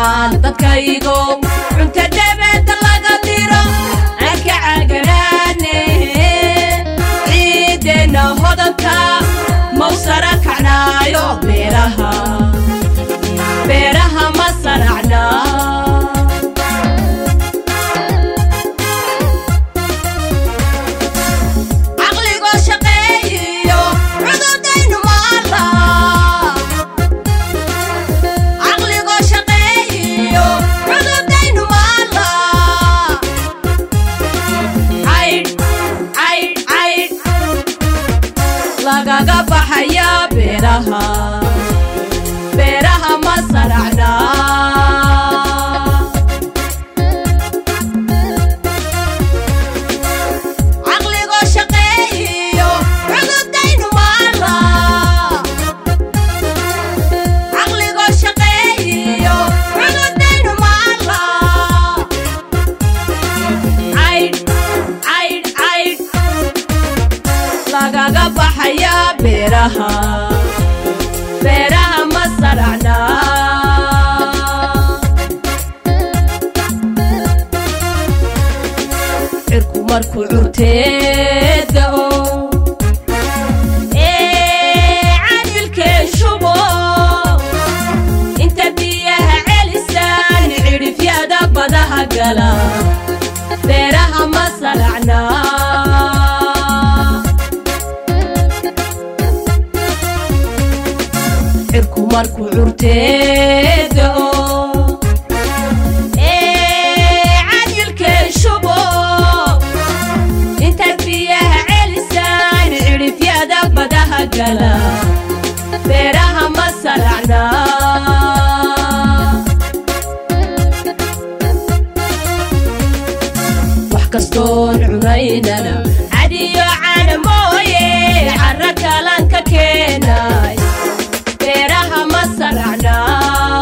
dhammaan dadkaygo cunta dhabada laga diro aan ka caganaane ciideenna hodanka mawsara kacnaayo beeraha beeraha ma saracnaa caqligoo shaqeeyiyo cududaynu maala caqligoo shaqeeyiyo cududaynu maala caydh caydh caydh lagaga baxaya beeraha beeraha ma saracnaa caqligoo shaqeeyiyo cududaynu maala caqligoo shaqeeyiyo cududaynu maala caydh caydh caydh lagaga baxaya beeraha beeraha ma saracnaa cirku markuu curteedao ee cadilkeen shubo inta biyaha celisaan cidhifyada badaha gala beeraha ma saracnaa cirku markuu curteedao ee cadilkeen shubo inta biyaha celisaan cidhifyada badaha gala beeraha ma saracnaa wax kastoon cunaynana cadiyo cana mooye carra kalanka keenay beeraha ma saracnaa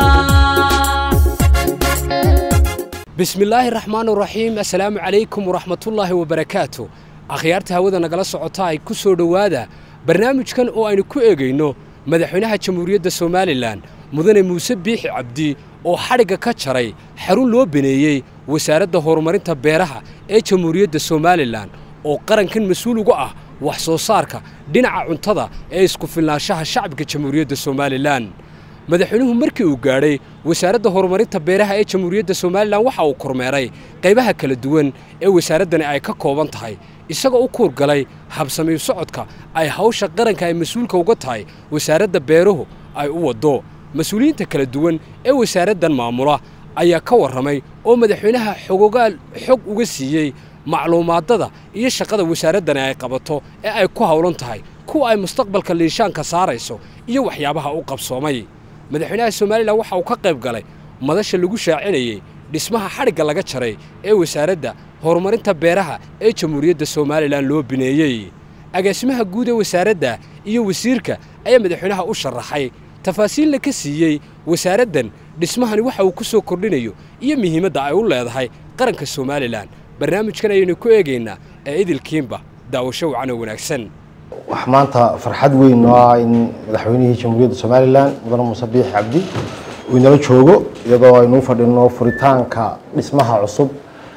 bismillaahi raxmaan raxiim assalaamu calaykum waraxmatullaahi wabarakaatu akhyaarta hawada nagala socota ay ku soo dhowaada barnaamijkan oo aynu ku eegayno madaxweynaha jamhuuriyadda somalilan mudane muuse biixi cabdi oo xadhigga ka jaray xarun loo baneeyey wasaaradda horumarinta beeraha ee jamhuuriyadda somalilan oo qarankan mas-uul uga ah wax soo saarka dhinaca cuntada ee isku filnaanshaha shacabka jamhuuriyadda somalilan madaxweynuhu markii uu gaadhay wasaaradda horumarinta beeraha ee jamhuuriyadda somalilan waxa uu kormeeray qaybaha kala duwan ee wasaaraddani ay ka kooban tahay isagoo u kuurgalay habsamiyu socodka ay hawsha qaranka ay mas-uulka uga tahay wasaaradda beeruhu ay u waddo mas-uuliyiinta kala duwan ee wasaaraddan maamula ayaa ka warramay oo madaxweynaha xogogaal xog uga siiyey macluumaadada iyo shaqada wasaaraddani ay qabato ee ay ku howlan tahay kuwa ay mustaqbalka liishaanka saarayso iyo waxyaabaha u qabsoomay madaxweynaha somalilan waxa uu ka qayb galay madasha lagu shaacinayey dhismaha xadhigga laga jaray ee wasaaradda horumarinta beeraha ee jamhuuriyadda somalilan loo bineeyey agaasimaha guud ee wasaaradda iyo wasiirka ayaa madaxweynaha u sharaxay tafaasiilna ka siiyey wasaaraddan dhismahani waxa uu ku soo kordhinayo iyo muhiimadda ay u leedahay qaranka somalilan barnaamijkan ayaynu ku eegaynaa ee idilkiinba daawasho wacan oo wanaagsan wax maanta farxad weyn oo ah in madaxweynihii jamhuuriyadda somalilan mudane muuse biixi cabdi uu inala joogo iyadoo aynu u fadhino furitaanka dhismaha cusub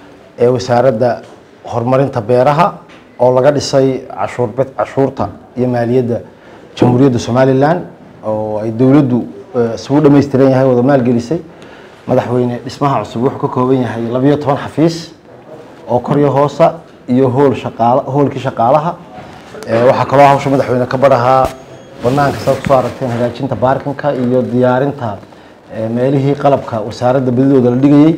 ee wasaaradda horumarinta beeraha oo laga dhisay cashuurbed cashuurta iyo maaliyadda jamhuuriyadda somalilan oo ay dowladdu isugu dhammaystiran yahay wada maalgelisay madaxweyne dhismaha cusub wuxuu ka kooban yahay labiyo toban xafiis oo koryo hoosa iyo hool shaqaala hoolkii shaqaalaha waxaa kaloo hawsha madaxweyne ka barahaa banaanka saad kusoo aragteen hagaajinta baarkinka iyo diyaarinta meelihii qalabka wasaaradda badidooda la dhigayey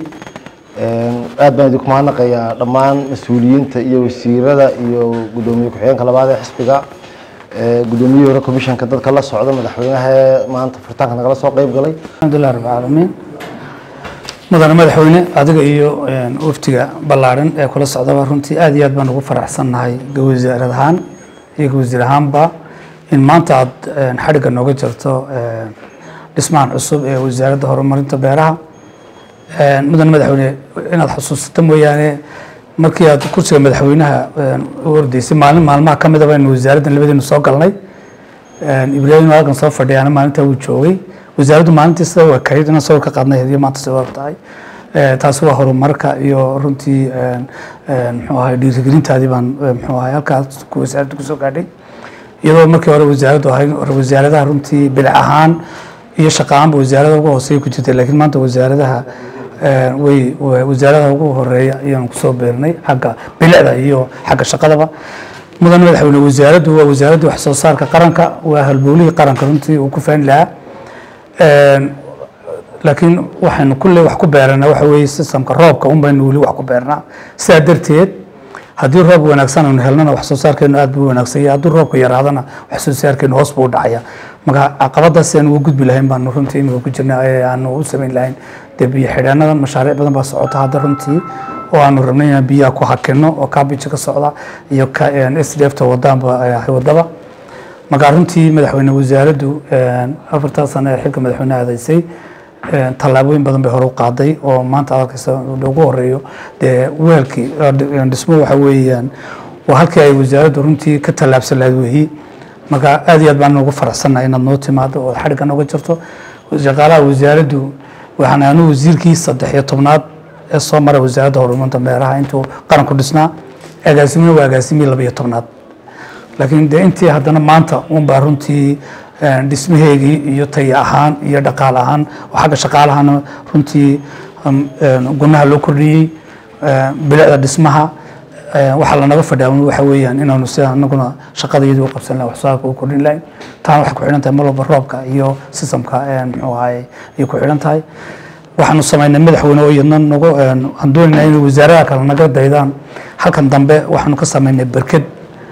aad baan idinku mahadnaqayaa dhammaan mas-uuliyiinta iyo wasiirada iyo guddoomiye ku-xigeenka labaad ee xisbiga guddoomiyihii hore commissionka dadka la socda madaxweynaha ee maanta furitaanka nagala soo qeyb galay alxamdulilah rab caalamiin mudane madaxweyne adiga iyo waftiga ballaaran ee kula socdaba runtii aad iyo aad baan ugu faraxsannahay wasaarad ahaan iyo wasiir ahaanba in maanta aad xadhigga nooga jirto dhismahan cusub ee wasaaradda horumarinta beeraha mudane madaxweyne inaad xusuusato mooyaane markii aad kursiga madaxweynaha u ordeysay maalin maalmaha ka midaba in wasaaraddan labadeenu soo galnay ibraahim halkan soo fadhiyaana maalintaa wuu joogay wasaaraddu maalintii sida waa kayd inaan sawir ka qaadnay hadiyo maanta sida waa tahay Eh, taasi waa horumarka iyo runtii een, een, muxuu ahay dhiirigelintaadii baan eh, muxuu ahay halkaas ku wasaaraddu kusoo gaadhay iyadoo markii hore wasaaraddu ahay wasaaradaha runtii bilic ahaan iyo shaqo ahaanba wasaarada ugu hooseeya ku jirtay laakiin maanta wasaaradaha eh, way wa- wasaaradaha ugu horeeya ayaan kusoo beernay xagga bilicda iyo xagga shaqadaba mudan madaxweyne wasaaraddu waa wasaaradda wax soo saarka qaranka waa halbowlihii qaranka runtii uu ku faani lahaa Een, laakiin waxaynu kulley wax ku beeranaa waxa weeye sistamka roobka un baynu weli wax ku beernaa sidaa darteed haddii roob wanaagsan aynu helnana wax soo saarkeenu aad buu u wanaagsan yahay haddii roobka yaraadana wax soo saarkeenu hoos buu u dhacaya marka caqabadaas aan uga gudbi lahayn baanu runtii imika ku jirna ee aanu u samayn lahayn dee biyo xidheenadan mashaariic badan baa socota hadda runtii oo aanu rabnay inaan biyaha ku hakino oo kaabija ka socda iyo ka s d f ta wadaanba eh, wadaba marka runtii madaxweyne wasaaraddu een, afartaa sano ee xilka madaxweyne aadaysay een, tallaabooyin badan bay hore u qaaday oo maanta aad arkaysa ugu horeeyo dee weelkii oo dhi- een, dhismo waxa weeyaan waa halkii ay wasaaraddu runtii ka tallaabsan lahayd weeyi marka aad iyo aad baan ugu faraxsannahay inaad noo timaado oo xadhigga nooga jirto shaqaalaha wasaaraddu waxaan anu wasiirkii saddex iyo tobnaad ee soo mara wasaaradda horumarinta beeraha intuu qaranku dhisnaa agaasimina waa agaasimihii laba iyo tobnaad laakiin dee intii haddana maanta unbaa runtii een, dhismaheegii iyo tay ahaan iyo dhaqaale ahaan oo xagga shaqaalahana runtii um, een, gunaha loo kordhiyey een, bilicda dhismaha een, waxaa lanaga fadhiyaa waxa weeyaan inaanu sida anaguna shaqada iyadii u qabsan lahayn wax soo saarka u kordhin lahayn taana waxay ku xidhan tahay mar walba roobka iyo sistamka een, muxuu ahaye ayay ku xidhan tahay waxaanu samaynay madaxweyne oo iyadna nagu een, waxaan doonaynaa inay wasaaradaha kale naga daydaan halkan dambe waxaanu ka samaynay berked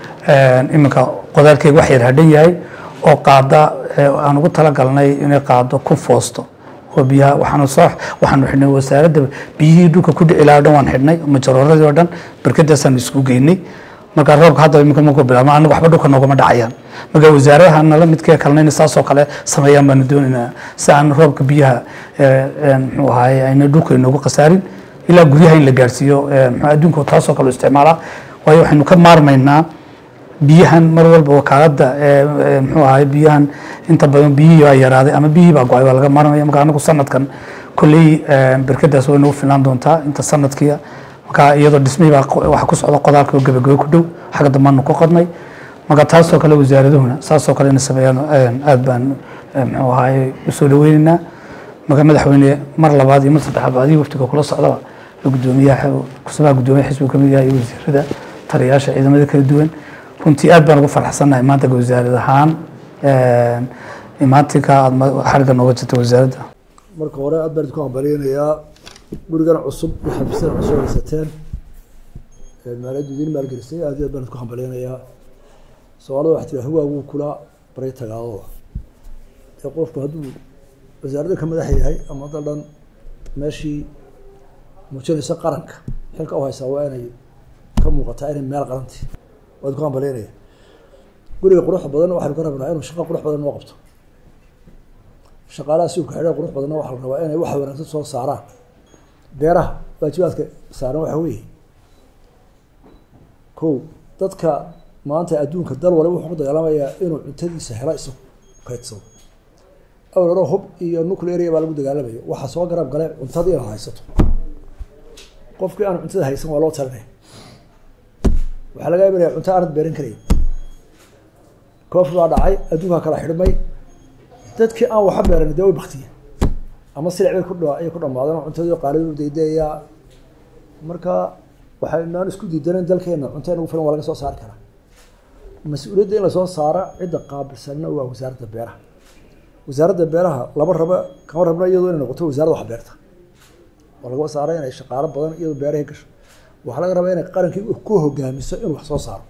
een, iminka qodaalkeyga wax yar hadhan yahay oo qaada ee, aan ugu talagalnay inay qaado kun foosto oo biyaha waxaanu soo waxaanu xidhnay wasaaradda biyihii dhulka ku dhici lahaa o dhan waan xidhnay majarooradii oo dhan berkadaasaan isku geynay marka roobka hadda iminka markuu bilaabma anaga waxba dhulka noogama dhacayaan marka wasaaradaha nala midkee kalena inay saasoo kale sameeyaan baanu doonaynaa si aan roobka biyaha ee, een, muxuu ahaye ayna dhulka inoogu khasaarin ilaa guryaha in la gaarsiiyo ee, muxuu adduunka taasoo kale u isticmaalaa waayo waxaynu ka maarmaynaa biyahan mar walba wakaaladda ee, ee, muxuu ahaye biyahan inta badan biyihii baa yaraaday ama biyihii baa go-ay waa laga maarmaya marka anagu sanadkan kolley ee, berkadaas way nagu filaan doontaa inta sanadkii marka iyadoo dhismihii baa qo- waxa ku socda qodaalka oo gebagebe ku dhow xagga dambaanu ku qodnay marka taasoo kale wasaaradahuna saasoo kale inay sameeyaan een, aad baan ee, muxuu ahaye usoo dhaweynaynaa marka madaxweyne mar labaad iyo mar saddexaad ba adiga waftiga kula socdaba gudoomiyaha kusabaha gudoomiyaha xisbiga kamid yahay iyo wasiirada taliyayaasha ciidamada kala duwan runtii aad baan ugu faraxsannahay maanta wasaarad ahaan een, imaatinka aad ma- xarigga nooga jirta wasaaradda marka hore aad baan idinku hambalyeynayaa gurigan cusub iyo xafiisyadan cusub haysateen ee maaliyaddu idiin maalgelisay aad iyo aad baan idinku hambalyeynayaa soomaalida waxaa tiri hawaagu kula baray tagaadooda ee qofku hadduu wasaaradda ka madax yahay ama dal dhan meeshii muujinaysa qaranka xilka u haysaa waa inay ka muuqataa inay meel qaranti waa idinku hambalyeynaya guriga quruxda badan waxaynu ka rabnaa inuu shaqo qurux badan noo qabto shaqaalaha suuka xidha qurux badanna waxaa la rabaa inay wax wanaagsan soo saaraan beeraha waajibaadka saaran waxa weeye kow dadka maanta adduunka dal waliba wuxuu ku dagaalamayaa inuu cuntadiisa helo isagu kaydsado awal hore hub iyo nuclear baa lagu dagaalamaya waxaa soo garab gale cuntadii inaad haysato qofkii aan cuntada haysan waa loo talinaya waxaa laga imanaya cunto aanad beeran karayn koofi baa dhacay adduunkaa kala xidhmay dadkii aan waxa beeran dee way baktiyeen ama silic bay ku dha ayay ku dhamaadeen oo cuntadii qaalidu daydayaa marka waxaynaan isku diidanen dalkeena cunto in ugu filan waa laga soo saari karaa mas-uuliyadda in lasoo saara cidda qaabilsanna waa wasaaradda beeraha wasaaradda beeraha lama raba kama rabna iyadoo inay noqoto wasaaradda wax beerta waa lagama saara inay shaqaalo badan iyadoo beerahay gasho waxaa laga rabaa inay qarankii ku hogaamiso inuu wax soo saaro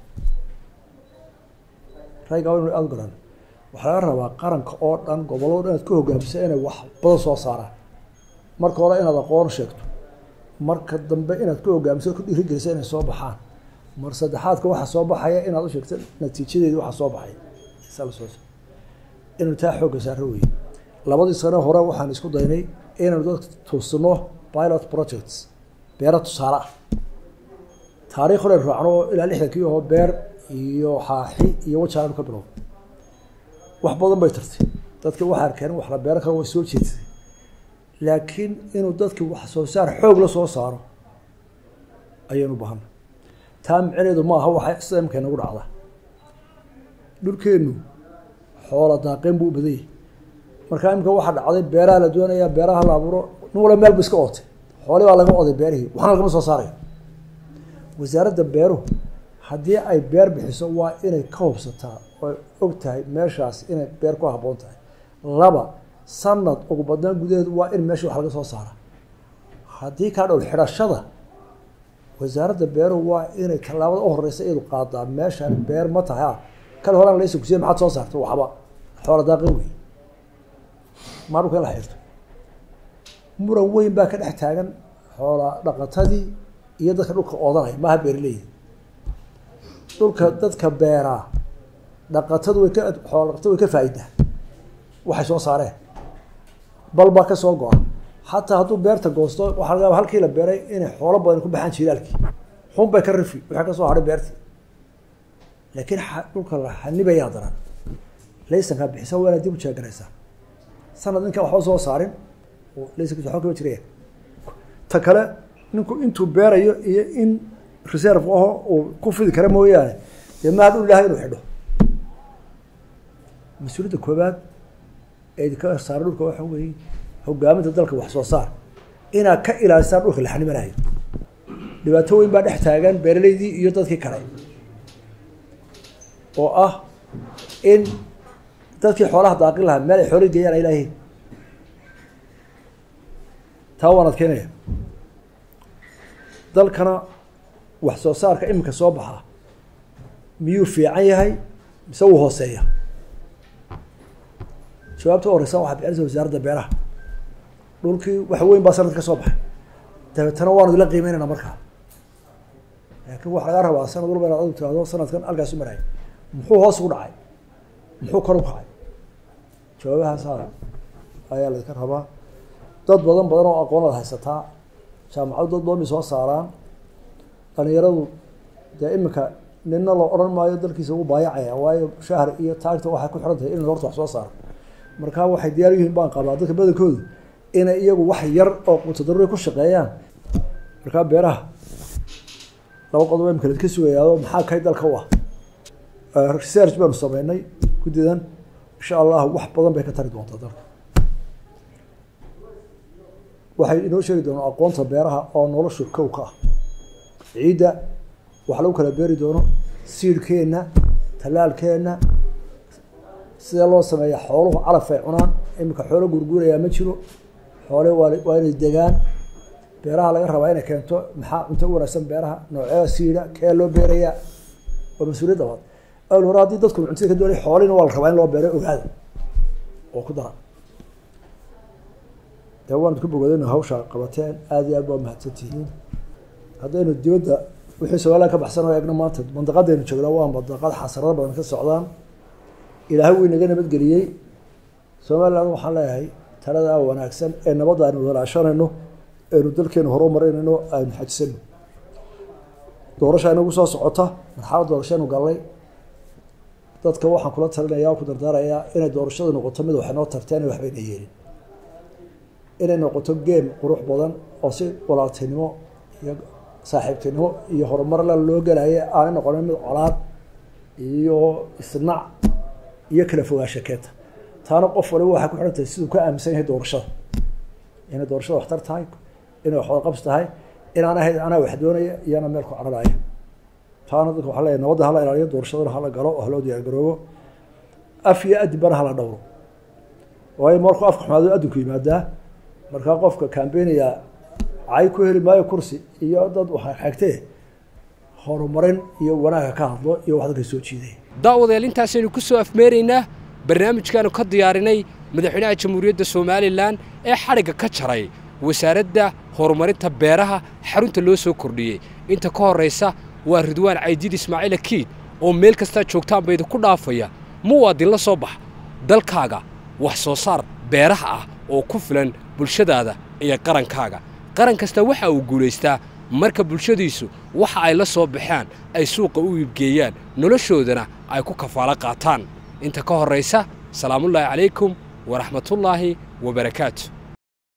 rayga waa inu aada u garan waxaa laga rabaa qaranka oo dhan gobollo dhan inaad ku hogaamiso inay wax badan soo saaraan marka hore inaad aqoon sheegto marka dambe inaad ku hogaamiso ku dhiirigeliso inay soo baxaan mar saddexaadka waxaa soo baxaya inaad u sheegto natiijadeedi waxaa soo baxaya Saa la soo inaynu taa xoogga saaro weye labadii sano hore waxaan isku daynay inaynu dadka tuusino pilot projects beera tusaale ah taariikh hore raacno oo ilaa lixdankii oo beer iyo xaaxi iyo wajaanu ka bilow wax badan bay tartay dadka waxaan keenin wax la beeran karo way soo jeedsaday laakiin inuu dadki wax soo saar xoog la soo saaro ayaynu baahana taa micneedu ma aha waxa sida imika inagu dhacda dhulkeennu xoola daaqeen buu u badan yahay markaa imika waxaa dhacday beeraha la doonayaa beeraha la abuuro nin wala meel bu iska ootay xooli baa laga oday beerihii waxna lagama soo saarayo wasaaradda beeruhu haddii ay beer bixiso waa inay ka hubsataa oo og tahay meeshaas inay beer ku habboon tahay laba sanad ugu badnaan gudaheedu waa in meesha wax laga soo saara haddii kaa dhowl xidhashada wasaaradda beeruhu waa inay tallaabada u horeysa iyadu qaadaa meeshaan beer ma tahay ah kale horaan laysa kusiye maxaad soo saarta waxba xoola daaqin wey maa dhulka in la xirto muran weyn baa ka dhex taagan xoola dhaqatadii iyo dadka dhulka oodanaya maaha beeraleyda dhulka dadka beeraa dhaqatadu way ka xoola dhaqatadu way ka faa'idaa waxay soo saareen bal baa ka soo go-a xataa hadduu beerta goosto waxaa laga yaaba halkii la beeray inay xoolo badan ku baxaan jilaalkii xun bay ka rifi waxay ka soo hadhay beertii laakiin dhulka la xanibayaa daran laysankaa bixisa waa inaad dib u jeegaraysaa sanad ninkaan waxba soo saarin laysankiisa waxba kama jiraya ta kale ninku intuu beerayo iyo in reserve aho uu ku fidi kara mooyaane dee maa dhul ilahay inuu xidho mas-uuliyadda koobaad ee ka saara dhulka waxa weeye hogaaminta dalka wax soo saar inaad ka ilaalisaan dhulka la xanimanayo dhibaato weyn baa dhex taagan beeraleydii iyo dadkii kale oo ah in dadkii xoolaha daaqin lahaa meel ay xoolii geeyaan ay laayihiin taa waan adkeynaya dalkana wax soo saarka iminka soo baxaa miyuu fiican yahay mise wuu hooseeya jawaabta u horeysa waxaa bixinaysa wasaaradda beeraha dhulkii wax weyn baa sanad ka soo baxay dabeetana waanu ila qiimeynayna markaa laakiin waxaa lagaa rabaa sanad walba inaad adu tirahdo sanadkan halkaas u maraya muxuu hoos ugu dhacay muxuu kor u kacay jawaabahaasa ayaa laydka rabaa dad badan badan oo aqoonad haysataa jaamacadu dad badan bay soo saaraan dhalinyaradu dee iminka nina la odhan maayo dalkiisa ugu baayacaya waayo shahar iyo taagta waxay ku xiran tahay in horta wax soo saaro markaa waxay diyaar yihiin baan qabaa dadka badankoodu inay iyagu wax yar oo qutadaruuri ku shaqeeyaan markaa beeraha laba qodob imika laska sugayaado maxaa kay dalka u ah research baanu sameynay guddidan insha allah wax badan bay ka tari doontaa dalka waxay inoo sheegi doonaa aqoonta beeraha oo noloshu kow ka ah ciidda wax lagu kala beeri doono siidhkeenna tallaalkeenna sidee loo sameeya xooluhu calaf ay cunaan iminka xoolo gurguurayaa ma jiro xoole waa waa inay degaan beeraha laga rabaa inay keento maxaa cunto u wanaagsan beeraha noocyada siidha kee loo beerayaa waa mas-uuliyad labaad awal hore haddii dadku cuntada ka doonay xoolina waa la rabaa in loo beero ogaada oo ku dara dee waanad ku bogoodayna hawsha qabateen aada iyo aad baa mahadsan tihiin haddaynu dibadda wixii somalilan ka baxsan oo eegno maanta mandaqadaynu joognaa waa mandaqad xasarado badan ka socdaan ilaahay wuu inaga nabadgeliyey somaliland waxaan leeyahay taladaa wanaagsan ee nabadda aynu walaashanayno aynu dalkeenu horu marinayno aynu xajisano doorasha inagu soo socota marxalad doorashaynu gallay dadka waxaan kula talinaya ku dardaarayaa inay doorashadu noqoto mid waxay noo tarteen waxbayna yeelin inay noqoto geem qurux badan oo si walaaltinimo iyo saaxiibtinimo iyo horumarla loo gelaya aanay noqonin mid colaad iyo isnac iyo kala fogaansha keenta taana qof waliba waxay ku xihan tahay siduu ka aaminsan yahay doorashada inay doorashada waxtar tahay inay waxwada qabs tahay inaan ahayd anaa wax doonaya iyo anaa meel ku cararaya taana dadka waxaa leeyahay nabadda hala ilaaliyo doorashadana hala galo oo haloo diyaar garoobo af iyo adibana hala dhowro waayo markuu afka xumaado adinku yimaadaa markaa qofka kambeynaya cay ku heli maayo kursi iyo dad xagtee horumarin iyo wanaaga ka hadlo iyo wax dadka soo jiiday daawadayaal intaasaynu ku soo afmeeraynaa barnaamijkaanu ka diyaarinay madaxweynaha jamhuuriyadda somalilan ee xadhigga ka jaray wasaaradda horumarinta beeraha xarunta loo soo kordhiyey inta ka horraysa waa ridwaan caydiid ismaaciil akiid oo meel kastaa joogtaanba idinku dhaafaya muwaadin la soo bax dalkaaga wax soo saar beeraha ah oo ku filan bulshadaada iyo qarankaaga qaran kasta waxa uu guulaystaa marka bulshadiisu waxa ay la soo baxaan ay suuqa u iibgeeyaan noloshoodana ay ku kafaalo qaataan inta ka horraysa salaamullaahi calaykum waraxmatullaahi wabarakaatu